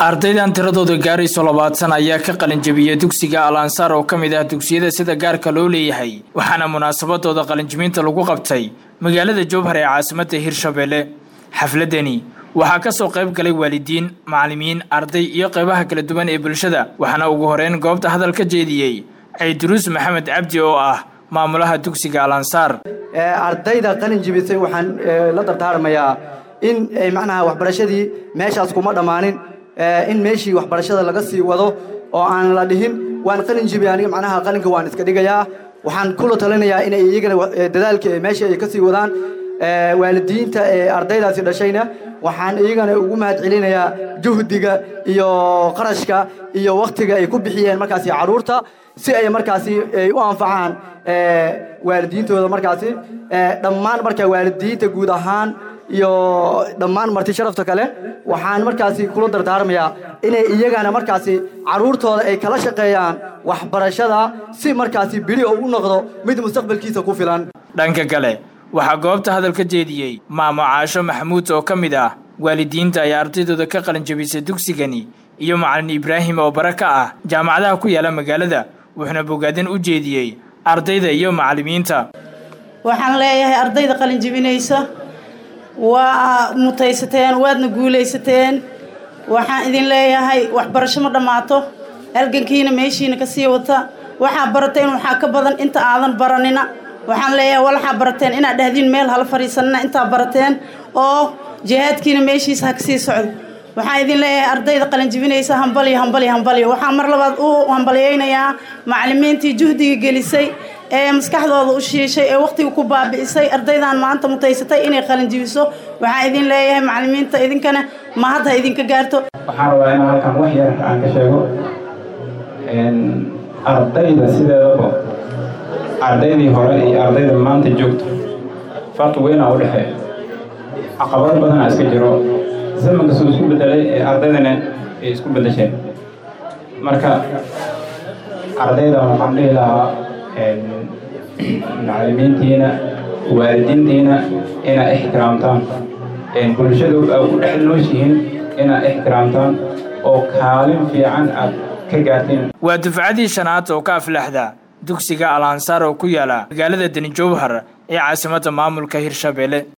ardaydan tiradooda gaarayso labaatan ayaa ka qalinjabiyey dugsiga al ansaar oo ka mid ah dugsiyada sida gaarka loo leeyahay waxaana munaasabadooda qalinjibinta lagu qabtay magaalada jowhar ee caasimadda hirshabelle xafladani waxaa ka soo qayb galay waalidiin macallimiin arday iyo qaybaha kala duwan ee bulshada waxaana ugu horeyn goobta hadal ka jeediyey ciiduruus maxamed cabdi oo ah maamulaha dugsiga al ansaar ardayda qalin jibisay waxaan la dardaarmayaa in macnaha waxbarashadii meeshaas kuma dhammaanin in meeshii waxbarashada laga sii wado oo aan la dhihin waan qalin jibi aniga macnaha qalinka waan iska dhigayaa waxaan kula talinayaa inay iyagana dadaalka meesha ay ka sii wadaan waalidiinta ee ardaydaasi dhashayna waxaan iyagana ugu mahad celinayaa juhdiga iyo qarashka iyo wakhtiga ay ku bixiyeen markaasi carruurta si ay markaasi ay u anfacaan waalidiintooda markaasi dhammaan marka waalidiinta guud ahaan iyo dhammaan marti sharafta kale waxaan markaasi kula dardaarmayaa inay iyagana markaasi carruurtooda ay kala shaqeeyaan waxbarashada si markaasi bili oo u noqdo mid mustaqbalkiisa ku filan dhanka kale waxaa goobta hadal ka jeediyey maamo caasho maxamuud oo ka mid ah waalidiinta ay ardaydooda ka qalinjabisay dugsigani iyo macalin ibraahim oo bara ka ah jaamacadaha ku yaala magaalada wuxuuna bogaadin u jeediyey ardayda iyo macallimiinta waxaan leeyahay ardayda qalinjibinaysa waa mutaysateen waadna guulaysateen waxaan idin leeyahay waxbarasho ma dhammaato halgankiina meeshiina ka sii wata waxaa barateen waxaa ka badan inta aadan baranina waxaan leeyahay walaxaa barateen inaad dhahdiin meel hala fadhiisanina intaa barateen oo jihaadkiina meeshiisa ha kasii socdo waxaan idin leeyahay ardayda qalinjibinaysa hambaliyo hambaliyo hambaliyo waxaan mar labaad u hambalyaynayaa macallimiintii juhdiga gelisay ee maskaxdooda u shiishay ee wakhtiga ku baabi'isay ardaydan maanta mutaysatay inay qalinjibiso waxaan idin leeyahay macallimiinta idinkana mahad ha idinka gaarto waxaan rabaa inaan halkan wax yar aan ka sheego ardayda sideedaba ardaydii hore iyo ardayda maanta joogto farqi weynaa u dhexeeya caqabado badanaa iska jiro zamanka suu isku bedelay ee ardaydana ay isku bedesheen marka ardayda waxaan dhihi lahaa macallimiintiina waalidiintiina inaa ixtiraamtaan bulshada u dhex nooshihiin inaa ixtiraamtaan oo kaalin fiican aad ka gaarteen waa dufcadii shanaad oo ka aflaxda dugsiga al ansaar oo ku yaala magaalada deni jowhar ee caasimadda maamulka hirshabelle